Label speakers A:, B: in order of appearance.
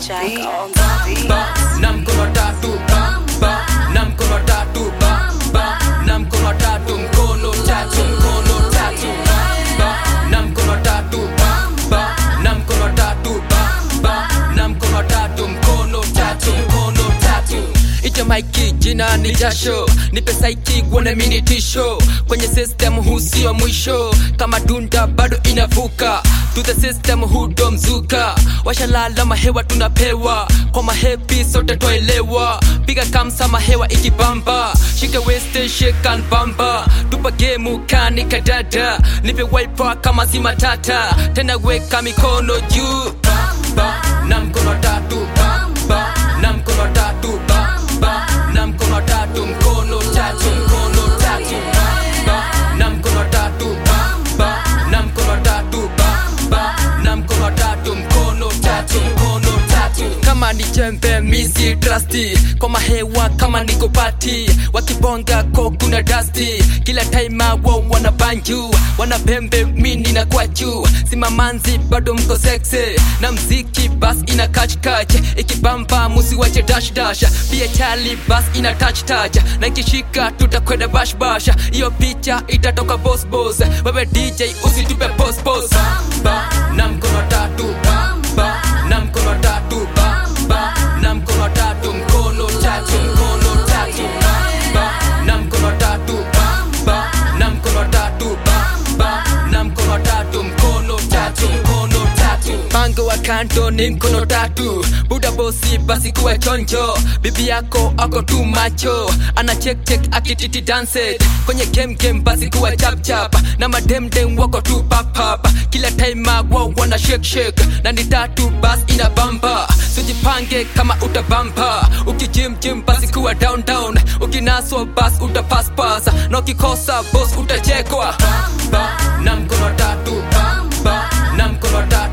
A: Jack
B: beat.
A: on the beat.
C: ba na mkono tatu ba ba na mkono tatu ba ba na mkono tatu mkono tatu mkono tatu ba na mkono tatu ba ba na mkono tatu ba ba na mkono tatu mkono tatu mkono tatu Ita maiki jina ni jasho nipe saiki guone mini tisho kwenye system huu sio mwisho kama dunda bado inavuka to the system hudo mzuka washalala mahewa tunapewa kwa mahepi sote twaelewa piga kamsa mahewa ikibamba shike weste shekan bamba tupa gemu kani kadada nipe wipa kama si matata tena weka mikono juu ba, ba, na mkono tatu ba, ba, na mkono tatu ba, ba, na mkono tatu mkono tatu mkono tatu ba, ba, na mkono tatu ba, ba, na mkono tatu ba, ba, na mkono tatu mkono tatu mkono tatu kama ni jembe misi trusty kwa mahewa kama niko pati wakibonga ko kuna dusty kila time wao wana banju wana pembe mini na kwa juu simamanzi bado mko sexy na mziki bas ina catch catch ikibamba musi wache dash dash pia chali bas ina touch touch na ikishika tutakwenda bash bash hiyo picha itatoka boss boss wewe DJ usitupe post post ba na mkono tatu ba ba na mkono tatu ba ba na mkono tatu mkono tatu mkono tatu ba na mkono tatu ba ba na mkono tatu ba ba na mkono tatu mkono tatu mkono tatu pango wa kanto ni mkono tatu buda bosi basi kuwa chonjo bibi yako ako tu macho ana check check akititi dance kwenye game game basi kuwa chap chap na mademdem wako tu pap pap kila time wao wana shake shake na ni tatu bas ina bamba sujipange kama utabamba ukijim jim basi kuwa down down ukinaswa bas utapass pass na ukikosa boss utachekwa ba, ba, na mkono tatu ba, ba, na mkono tatu